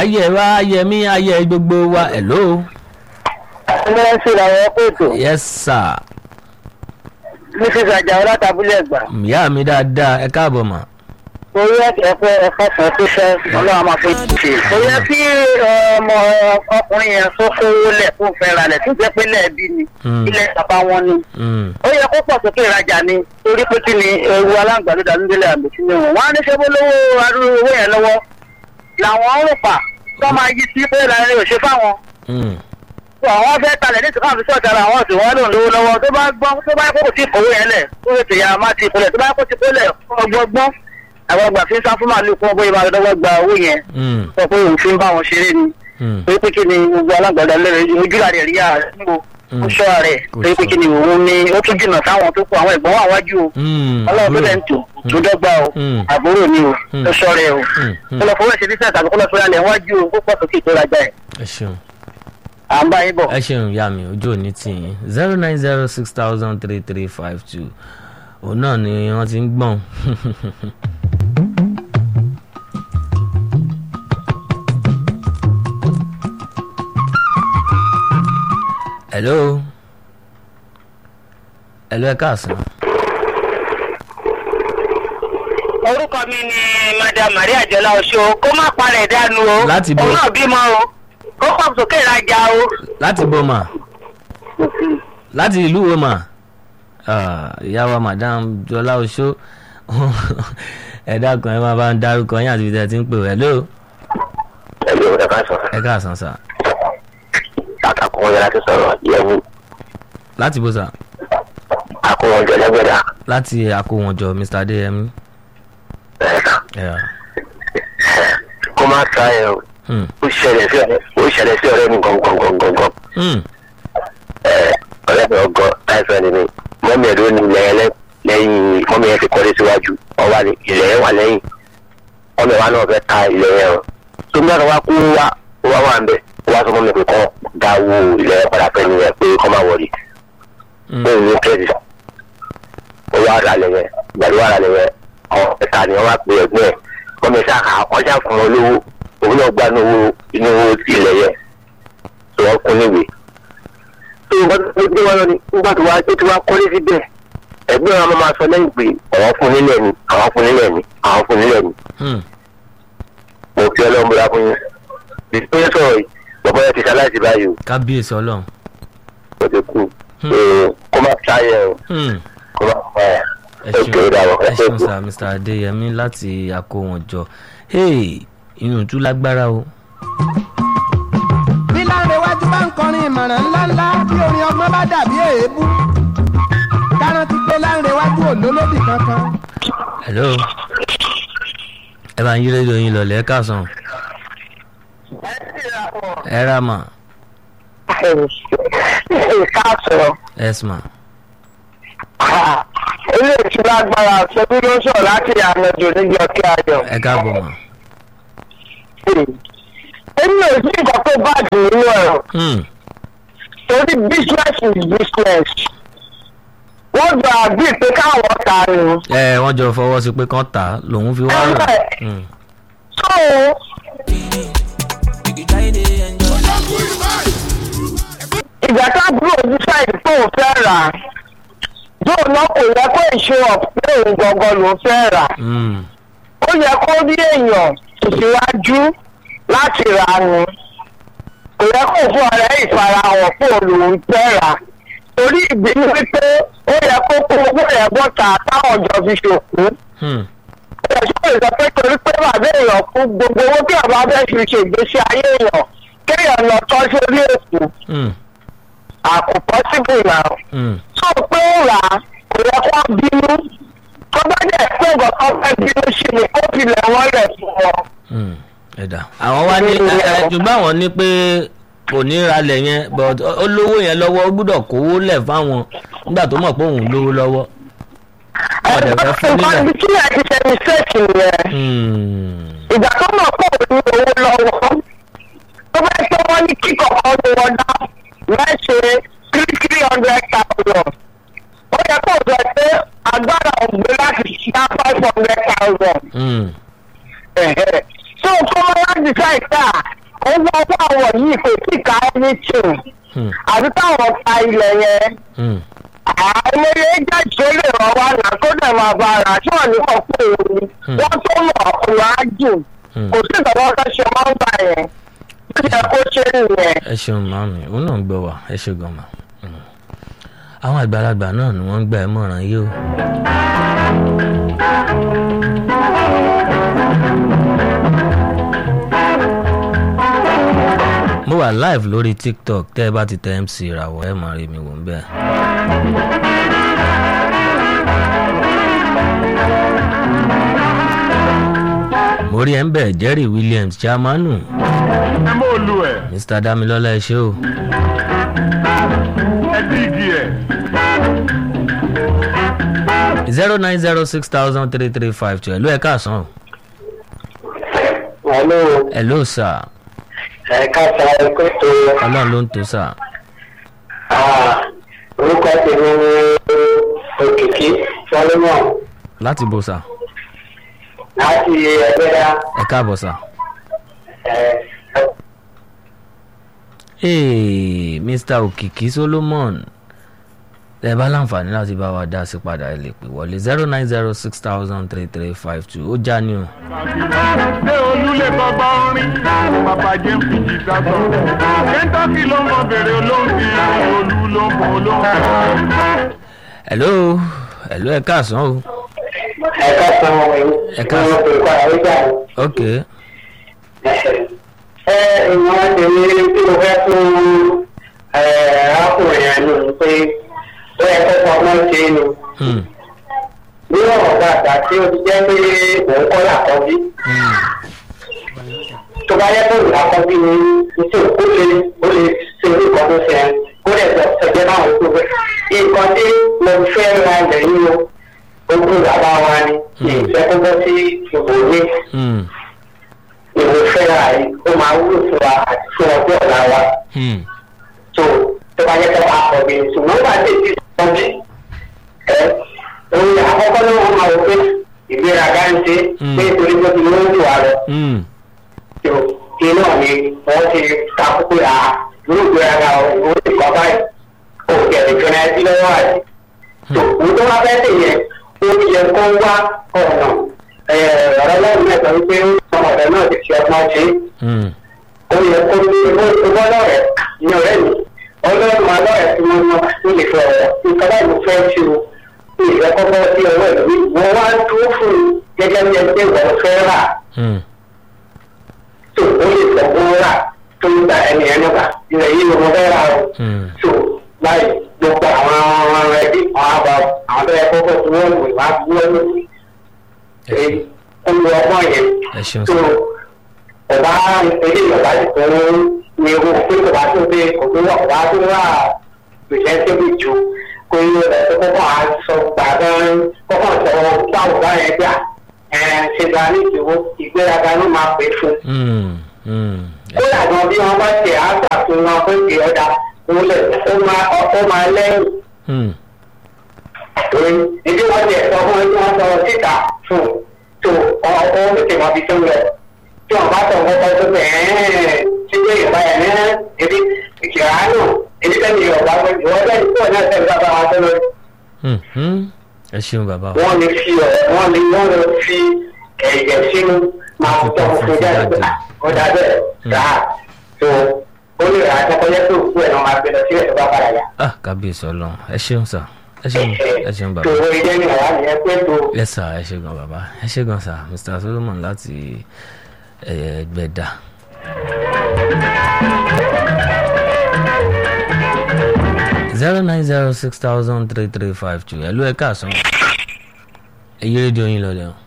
ayé wa ayé mi ayé gbogbo wa hello. ẹgbẹ́ sí làwọn kóòtù yes sir. mrs ajáò látàbílẹ̀ gbà ìyá mi dáadáa ẹ káàbọ̀ mà. orí ẹ̀fẹ́ ẹ̀fọ́ kan tó fẹ́ ọlọ́run máa fi ṣe. kò yẹ kí ọmọ ọkùnrin yẹn tó kówó lẹ̀ fún fẹ́ra lẹ̀ tó jẹ́ pé lẹ́ẹ̀bí ni Mm. ilẹ̀ bàbá wọn ni. Mm, ó yẹ kó pọ̀ sókè ìrajà ni torí pé kí ni ewu aláǹgbá ló dànù délé àmì sínú wọn. wọ́n á ní ṣe bó lówó arúgbó owó yẹn lọ́wọ́ làwọn ń rò pa tó máa yí sí pé ìlànà yóò ṣe fáwọn mm, tó àwọn fẹ́ talẹ̀ ní ìsìnkú àfi sọ̀tà ara àwọn ọ̀sìn wọn lòun lówó lọ́wọ́ tó bá gbọ́n tó bá kó kò tí ì kówó yẹn lẹ̀ tó lè tèyà má ti kólẹ̀ tó bá kó ti kólẹ̀ ọgbọ́gbọ́n àwọn ọgbà fi ń sá fún màálù kún ọgbọ́n ìbára lọ́wọ́ gba owó yẹn mm, sọ pé òun fi ń bá wọn ṣeré ni mm. torí pé kí ni gbogbo alágbàdá lẹ́rẹ̀ ojúlá rẹ̀ rí ààrẹ níbo ó ṣọ́ rẹ̀ Kò torí pé ṣọ́. kí ni òun ni ó tún jìnnà sáwọn tó kù àwọn ẹ̀gbọ́n wà wájú o Mm, ọlọ́run tó lẹ̀ ń tò tó dọ́gba o Mm. àbúrò ni o Mm. ó ṣọ́ rẹ̀ o Mm, mm. kó lọ fọwọ́ ṣe bísẹ̀ tàbí kó lọ fọwọ́ lẹ̀ wájú o kó pọ̀ sókè tó rajà ẹ̀ ẹ ṣeun à ń bá yín bọ̀. ẹ ṣeun ìyá mi ojú òní tì yín zero nine zero six thousand three three five two òun náà ni wọ́n ti ń gbọ̀n. hello hello ẹ káàsán orúkọ mi ni madam maria jọlá oṣù kó má parẹ̀ dànù o Láti bo- òun náà bímọ o kó pọ̀ sókè ìrajà o. láti bọ́ mà láti ìlú wo mà Ah, ìyá wa madam jọlá oṣó ẹ dákun ẹ máa bá ń dárúkọ yín àti ibi tẹ́ ẹ ti ń pè wẹ́ ló ẹgbẹ́ òun ẹ̀ka sọ ẹ káàsán sà àkàkùn wọn yẹn láti sọ̀rọ̀ yẹ̀wù láti bó sà àkùnwọn jọ lẹ́gbẹ̀dá láti àkówọnjọ mr adéyẹmí ẹ̀ka Yeah. kó má ta ẹ̀ o Hmm. ó ṣẹlẹ̀ sí ọ̀rẹ́ ó ṣẹlẹ̀ sí ọ̀rẹ́ mi gangan Hmm. ọ̀rẹ́ mi ọgọ́ táìsàn ni mi mọ́mí ẹ̀ ló ní ilẹ̀ yẹn lẹ́- lẹ́yìn mọ́mí yẹn ti kọ́lé síwájú ọwọ́ ni ilẹ̀ yẹn wà lẹ́yìn ọmọ ìwà náà fẹ́ ta ilẹ̀ yẹn o tó ń dára wá kú wá ó wá wà ń bẹ̀ ó wá sọ mọ́mí pé kọ́ dáwó ilẹ̀ yẹn padà fẹ́ nìyẹn pé kọ́ máa wọlé Hmm. bẹ́ẹ̀ ní kẹ́ẹ̀dì ó wá rà lẹ́yìn gbàdúrà wà rà lẹ́yìn ọ̀ ẹ̀ta ni wọ́n wá pè ẹ̀gbọ́n ẹ̀ wọ́n mi sá ọjà fún wọn lówó òun náà gbà nínú inú ilẹ̀ yẹn tó wọ́n kún níwèé. tó o bá tó gbé wọn lọ ni nígbà tó wá tó ti wá kọ́lé síbẹ̀ ẹ̀gbọ́n wọn máa sọ lẹ́yìn pé àwọn fún nílẹ̀ ni àwọn fún nílẹ̀ ni àwọn fún nílẹ̀ ni Hmm. mo fi ọlọ́run bóra fún yín. ìpínlẹ̀ sọ̀rọ̀ yìí bàbá yẹn ti ṣaláìsí báyìí o kábíyèsí ọlọ́run kò ti kú Hmm. kó má ṣáyẹ̀ o Hmm. kó má fà á ẹ ẹ kéré ṣeun dàrọ ẹ ẹ ṣeun kú. sà mr adéyẹmí láti àkówọnjọ hey inú tún lágbára o. bí láńrewájú bá ń kọrin ìmọ̀ràn ńláńlá bí orin ọgbọ́n bá dàbí èébú kárántí pé láńrewájú ò lólódì kankan. hello ẹ bá ń yí rédíò yín lọlẹ ẹ káàsán ẹ rà mà ìkáàsọ̀ yes ma ilé ìtura agbára ṣẹbi ló ń sọ̀rọ̀ láti àmọ̀jò níbi ọ̀kẹ́ ayọ̀. ẹ káàbọ̀ mà. èmi ò sí nǹkan tó bàjẹ́ nínú ẹ̀rọ Hmm. torí business is business. wọ́n jọ àgbì pé káwọn ta ni. ẹ wọ́n jọ fọwọ́ sí pé kán tà á lòun fi wá rà. Hmm. so ìgbà tá a dúró decide pé òun fẹ́ rà á yóò náà kò yẹ kó ìṣe ọ̀pẹ́ òun gangan lòún fẹ́ rà á. Hmm. ó yẹ kó rí èèyàn tẹ̀síwájú láti rà á ni kò yẹ kó fún ọ̀rẹ́ ìfarahàn pé òun fẹ́ rà á torí ìbínú wípé ó yẹ kó kó owó yẹn bọ́ta táwọn jọ fi ṣòkú Hmm. ó yẹ kó ìsọ pé torí pé bàbá èèyàn kú gbogbo owó tí ọba fẹ́ fi ṣe ìgbésí ayé èèyàn kéèyàn lọ tọ́ sórí èkó Hmm. àkó pọ́sibù náà Hmm. tó pé ó rà á kò yẹ kó bínú tó bá dẹ̀ pé nǹkan kan fẹ́ bínú sí ni ó fi lẹ̀ wọ́n lẹ̀ fún wọn. Hmm. ẹ̀dá àwọn wá ní ẹ, ẹ, ṣùgbọ́n àwọn ní pé kò ní ralẹ̀ yẹn but ó ó lówó yẹn lọ́wọ́ ó gbúdọ̀ kówó lẹ̀ fáwọn nígbà tó mọ̀ pé òun lówó lọ́wọ́. Wọ́n dẹ̀ fẹ́ fún nǹkan nílẹ̀. ibi tí ẹ ti ṣe mistake nìyẹn Hmm. ìgbà tó mọ̀ pé òun ní owó lọ́wọ́ tó bá tó wọ́n ní kí kọ̀ọ̀kan ní wọn dá mẹ́sẹ̀ three three hundred thousand ó yẹ kó sọ pé agbára ògbé láti dá five hundred thousand Hmm. tó kọ́ wá decide pé à owó ọwọ́ àwọn yìí kò tí ká anything Hmm. àti táwọn ta ilẹ̀ yẹn Hmm. àìmọye agent tó lè ràn wá là kó dẹ̀ máa bá ara tí wọ́n ní wọ́n pé òun ni Hmm. wọ́n tó mọ̀ ọ̀nà ájù Hmm. kò sí ìgbàgbọ́ ká ṣe máa ń gbà yẹn bí ẹ kó ṣe nìyẹn. ẹ ṣeun màmí òun náà ń gbọ́ wá ẹ ṣe gan ma Mm. àwọn àgbàlagbà náà ni wọ́n ń gbà ẹ́ mọ̀ràn yìí o. mo wà live lórí tiktok tẹ́ ẹ bá ti tẹ mc ìràwọ̀ ẹ máa rí mi wò ń bẹ́ẹ̀. mo rí ẹ ń bẹ̀ jerry williams chamanu ẹ mọ olú ẹ mr damilola ẹ ṣé o. ẹ dígì ẹ. zero nine zero six thousand three three five two ẹ̀lú ẹ̀ káàsán o. hello ẹ̀lú sà ẹ̀ka sa ẹ̀kọ́ tó ọlọ́run ló ń tó sà. orúkọ tèmi ní òkìkí solomon láti bò sà láti ẹgbẹ́dá ẹ káàbọ̀ sà. Hey, mr òkìkí solomon ẹ bá láǹfààní láti bá wa dá sí padà ẹ lè pè wọlé zero nine zero six thousand three three five two ó já ni o. ṣé olú lè gbọgbà orin bàbá jẹ́ ń fi jìtá sọ. kẹ́ńtọ́kì ló ń mọ bèrè olóńgbìn olú ló ń mọ olóńgbìn. ẹ̀lú ẹ̀lú ẹ̀ káàsán o. ẹ̀ka sa Ẹ̀ka ẹ̀ka sa- sa ẹ̀ka ẹ̀ka ok ẹ ìwọ̀n tèmi tí mo fẹ́ fún arákùnrin yẹn nù pé ó yẹ kó pamọ́ ṣe é nù. hmm. ní ọ̀rọ̀ gbàgbà tí ó ti jẹ́ pé òun kọ́ làkọ́bí Hmm. tó bá yẹ kó làkọ́bí ni nítorí ó lè ó lè ṣe orúkọ tó ṣe ẹ́ kó lè sọ ṣẹjẹ́ báwọn tó fẹ́. nǹkan tí mo fẹ́ ra ilẹ̀ yìí o ogún bàbá wa ni ìfẹ́ kó bọ́ sí ìbòmí Hmm. ìwé fẹ́ ra yìí ó máa wúlò fún wa àti fún ọjọ́ ọ̀la wa Hmm. tó tó bá yẹ kó bá kọ̀ bí ṣùgbọ́n bá dé ti sọ bí ẹ òun àkọ́kọ́ ló wọ́n máa wọ pé ìgbéraga ń ṣe Mm. pé torí pé kí ló ń lò wá lọ Hmm. tó inú mi wọ́n ti takú pé à ló ń gbéraga òun ti kọ́ báyìí ó kẹ̀lé fẹ́rẹ́ ẹbí lọ́wọ́ àti tó òun tó wá fẹ́ tèyẹ ó yẹ kó wá ọ̀nà ọ̀rọ̀ lẹ́yìn mẹ́ta wípé ọmọdé náà ti fi ọgbọ́n ṣe é Hmm. ó yẹ kó ní owó lọ́rẹ̀ ní ọ̀rẹ́ mi ọlọ́run alọ́rẹ̀ tí wọ́n mọ ní lè fẹ́ ọ̀rọ̀ nǹkan báyìí mo fẹ́ ṣe o ní ìfẹ́ kọ́kọ́ sí ọwọ́ ẹ̀ lórí wọ́n wá dúró fún un gẹ́gẹ́ bí ẹni pé wọ́n fẹ́ rà Hmm. tó ó lè sọ fún rà tó ń gba ẹni ẹni gbà ilẹ̀ yìí ló mọ fẹ́ rà o Hmm. tó báyìí gbogbo àwọn ọmọ rẹ bí àwọn àbá àwọn tó yẹ kọ́kọ́ tí wọ́n wò wá bí wọ́n lò ẹ ṣeun. olùwọ́gbọ́n yẹn ẹ ṣeun tó sà. ọba ilé ìjọba ti fún ní ewu pé kò bá tó dé kò tó wà kò bá tó wà pèsè tóbi jù kó yẹ ẹ tó kọ́kọ́ à sọ gbàgbọ́n kọ́kọ́ sọ báwo bá yẹn gbà ẹ ṣe gba ní ìdíwọ́ ìgbéraga ló máa pè fún. Hmm. Hmm. ẹ ó yàtọ̀ bí wọ́n bá ṣe àgbà fún wọn pé kì í ọ̀dà wọlé ó máa ó máa lẹ́yìn Hmm. torí ìdí wọn jẹ sọ fún ẹni wọn sọ síta fún tó ọ ọ tètè mọ ibi tó ń lọ tí wọn bá sọ fún ọkọ tó bẹ ẹẹ tí ilé ìgbà yẹn ní ebi ìkìlá nù ebi tẹ́lẹ̀ yorùbá pé ìwọ bẹ́ẹ̀ ní kúrò náà tẹ̀lé bàbá wa tó lọ Hmm. Hmm. ẹ ṣeun bàbá wa. wọn lè fi ọ wọn lè wọn lè fi ẹ̀jẹ̀ sínú máa tọ́ fún jáde pé ọ̀dà bẹ́ẹ̀ rà á tó ó lè rà á tọkọjẹ́ tó kú ẹ̀ náà máa gbé lọ sílẹ̀ tó bá padà yá. ah kábíyèsí ọlọ́run ẹ ṣeun sà ẹ ṣeun ẹ ṣeun bàbá. tòwó ilé ni àwa nìyẹn pé tó. yes sir ẹ ṣe gan bàbá ẹ ṣe gan sir mr solomon láti ẹgbẹ̀dà. zero nine zero six thousand three three five two ẹ̀lú ẹ̀ káàsán èyí rédíò yín lọ́lẹ̀ o.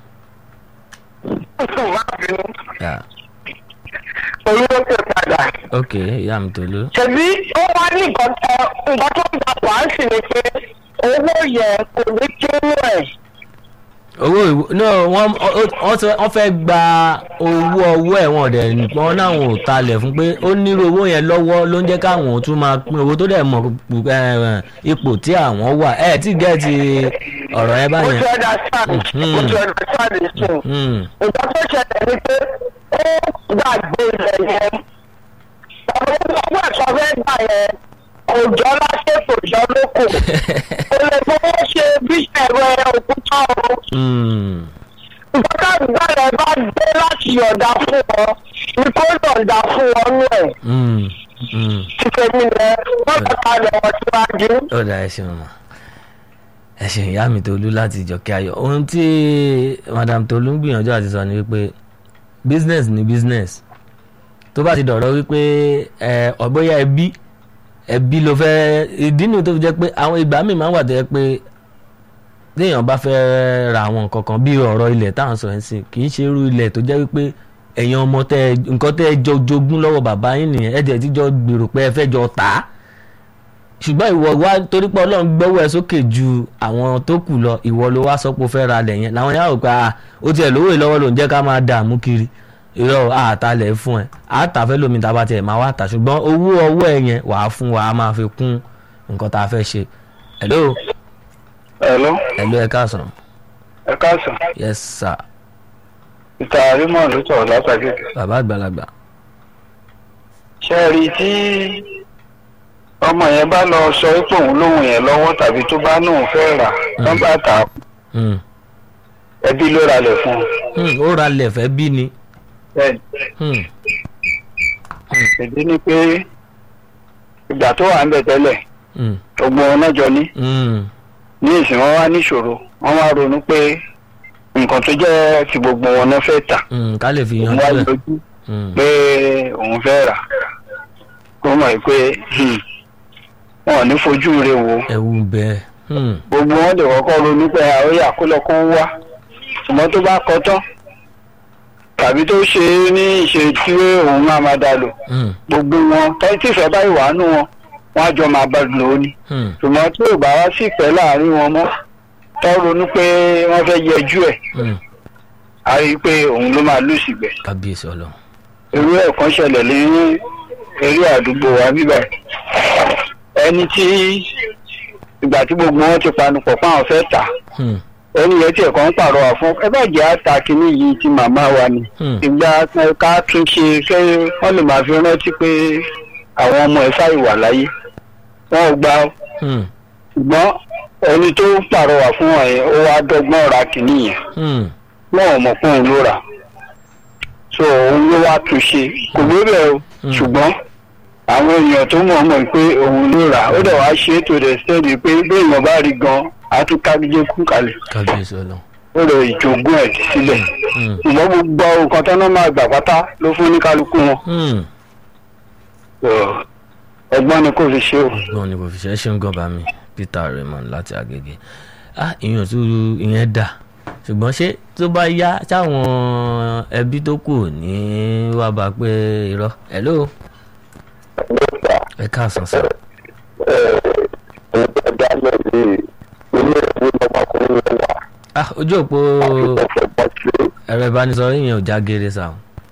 Yeah. olówó tó padà. ok ìyá mi tòlú. ṣèbí ó wá ní nǹkan tó nǹkan tó ń gbà wá sí ni pé owó yẹn kò ní kínú ẹ̀. owó ìwé no wọ́n wọ́n ti- wọ́n fẹ́ gba owó ọwọ́ ẹ̀ wọ́n dẹ̀ wọ́n náwọn ò talẹ̀ fún pé ó nírú owó yẹn lọ́wọ́ ló ń jẹ́ káwọn ò tún máa pín owó tó dẹ̀ mọ̀ pu- eh, ipò tí àwọn wà ẹ̀ tí gẹ́ẹ̀tì ọ̀rọ̀ yẹn mo báyẹn. ti understand mo ti understand ìsìn. Hmm, nǹkan tó ṣẹlẹ̀ ni pé ó gbàgbé ilẹ̀ yẹn ọ̀rọ̀ owó ẹ̀sọ́ fẹ́ gbà yẹn kò jọ láṣẹ kò jọ lóko kò lè fowó ṣe bíṣẹ̀ rẹ òkúta o Hmm. nǹkan káàdùgbà rẹ bá dé láti yọ̀ǹda fún wọn ni kó yọ̀ǹda fún wọn nú ẹ̀ Hmm. Hmm. títẹ̀ mi rẹ wọ́n bá kalẹ̀ wọn síwájú. ó dá ẹ ṣeun ma ẹ ṣeun ìyá mi Tolú láti Ìjọkẹ́ Ayọ̀ ohun tí madam Tolú ń gbìyànjú àti sọ ni wípé business ni business tó bá ti dọ̀rọ̀ wípé ẹ ọ̀bọ̀yà ẹbí ẹbí ló fẹ́ ìdí nu tó fi jẹ́ pé àwọn ìgbà míì máa ń wà tó jẹ́ pé téèyàn bá fẹ́ ra àwọn nǹkan kan bí ọ̀rọ̀ ilẹ̀ táwọn sọ ẹ̀ sìn kì í ṣe irú ilẹ̀ tó jẹ́ wípé ẹ̀yin ọmọ tẹ nǹkan tẹ́ ẹ jọ jogún lọ́wọ́ bàbá yín nìyẹn ẹ̀ dẹ̀ ti jọ gbèrò pé ẹ fẹ́ jọ tà á ṣùgbọ́n ìwọ wá torí pé ọlọ́run gbọ́wọ́ ẹ sókè ju àwọn tó kù lọ ìwọ ló wá sọ pé ó fẹ́ ra lẹ̀ yẹn làwọn yàrá òpá ó tiẹ̀ lówó ìlọ́wọ́ ló ń jẹ́ ká máa dààmú kiri irọ́ àtàlẹ̀ fún ẹ àtàfẹ́ lómi tá a bá tiẹ̀ máa wá tà ṣùgbọ́n owó ọwọ́ ẹ yẹn wàá fún wa a máa fi kún nǹkan tá a fẹ́ ṣe hello Hello, hello ẹ káàsán ẹ káàsán. yes sir Ìta Raymond ló sọ̀rọ̀ látàgé. bàbá àgbàlagbà Ṣé ẹ rí i tí ọmọ yẹn bá lọ sọ pé òun lóhùn yẹn lọ́wọ́ tàbí tó bá nóun fẹ́ rà tán bá tà á Hmm. ẹbí ló ralẹ̀ fún un. Hmm, ó ra lẹ̀ fẹ́ bí ni Bẹ́ẹ̀ni, Hmm. ìdí ni pé ìgbà tó wà ń bẹ̀ tẹ́lẹ̀ Hmm. gbogbo wọn náà jọ ní. Hmm. Ní ìsìn wọn wá níṣòro, wọ́n wá ronú pé nǹkan tó jẹ́ ti gbogbo wọn náà fẹ́ tà. Hmm. ká lè fi Òun yanjú wá ẹ̀ lójú Hmm. pé òun fẹ́ rà. Kó mọ̀ pé hmm, wọn ò ní fojú rẹ̀ wò ó. ẹ̀wù bẹ́ẹ̀ Hmm. gbogbo wọn lè kọ́kọ́ ronú pé àwọn yà kó lọ kó wá ṣùgbọ́n tó bá kọ tán tàbí tó ṣe é ní ìṣe tí òun máa máa dá lò Hmm. gbogbo wọn tẹ́tí ìfẹ́ báyìí wà nù wọn wọn á jọ máa bá lò ó ní Hmm. ṣùgbọ́n tí ò bá wá sí ìpẹ́ láàrin wọn mọ́ tó ronú pé wọ́n fẹ́ yẹjú ẹ̀ Hmm. á rí i pé òun ló máa lù sígbẹ̀ kábíyèsí ọlọ́run irú ẹ̀ kan ṣẹlẹ̀ ní eré àdúgbò wa bíbẹ̀ ẹni tí ìgbà tí gbogbo wọn ti panupọ̀ fún àwọn fẹ́ tà Hmm. ẹni yẹn tí ẹ̀kọ́ ń pàrọwà fún ẹ bá jẹ́ àta kínní yìí ti màmá wa ni Hmm. ìgbà ká tún ṣe kẹ́ wọ́n lè máa fi rántí pé àwọn ọmọ ẹ̀ sáì wà láyé wọn ò gbà ó. Hmm. ṣùgbọ́n ẹni tó ń pàrọwà fún wọn yẹn ó wá dọ́gbọ́n ra kínní yẹn Hmm. wọn ò mọ̀ pé òun ló rà so òun ló wá tún ṣe kò lóbẹ̀ o Hmm. ṣùgbọ́n àwọn èèyàn tó mọ̀ mọ̀ pé òun ló rà ó dẹ̀ wá ṣe é tó dẹ̀ sẹ́ni pé bí èèyàn bá rí gan á tún kájíjé kú kalẹ̀ kábíyèsí ọlọ́run ó lè ìjogún ẹ̀ sílẹ̀ Hmm. ṣùgbọ́n gbogbo nǹkan tó náà máa gbà pátá ló fún ní kálukú wọn Hmm. So, ẹgbọ́n ni kò fi ṣe o. gbọ́n ni kò fi ṣe é ṣeun gan bá mi Peter Raymond láti Agége ah ìyẹn tó ìyẹn dà ṣùgbọ́n ṣé tó bá yá táwọn ẹbí tó kù ní wàá bá pé irọ́ hello ẹ káàsán sá ah ojú òpó ẹ̀rọ ìbánisọ̀rọ̀ yìnyín ò já geere sá o.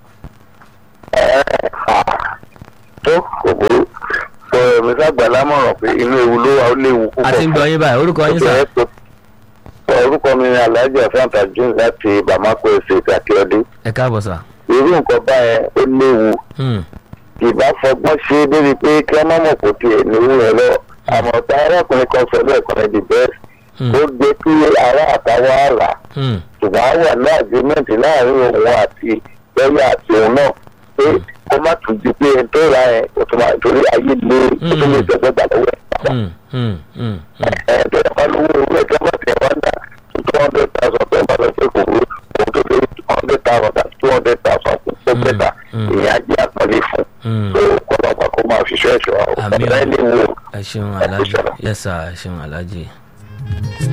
tó kò burú sọ ẹ̀mí sàgbà lámọ̀ràn pé inú ewu ló wà ó léwu púpọ̀. a ti ń gbọ́ yín báyìí orúkọ yín sá orúkọ mi ni alhaji afeanta jones láti bamako estate akíọdé ẹ káàbọ̀ sá. irú nǹkan báyẹn ó léwu Hmm. ìbá fọgbọ́n ṣe é débi pé kí wọ́n má mọ̀ kó tiẹ̀ níwú yẹn lọ àmọ́ tá arákùnrin kan sọ lẹ́ẹ̀kan ní the best Hmm. ó gbé kí ará àtàwọn àlà Hmm. ṣùgbọ́n á wà ní agreement láàrin òun àti lọ́yà àti òun náà pé kó má tún di pé ẹni tó ra ẹ̀ kó tó máa torí ayé lé kó tó lè tẹ̀gbẹ́ gbà lọ́wọ́ ẹ̀ Hmm. Hmm. Hmm. Hmm. ẹ̀ẹ́dẹ̀ ẹ̀fọ́ lówó owó ẹ̀jẹ̀ bá tiẹ̀ wá dà two hundred thousand tó ń bá lọ sí kò wúrò òun tó lè hundred thousand àti two hundred thousand kò tó bẹ́tà mm. ìyẹn á jẹ́ àpọ́nlé fún Hmm. so kọ́lọ́pàá kó máa fi ṣọ́ ẹ̀ṣọ́ àwọn Àmín o. ọ̀gá ẹ̀ lè wò ẹ ṣeun alájì yes sir ẹ ṣeun alájì.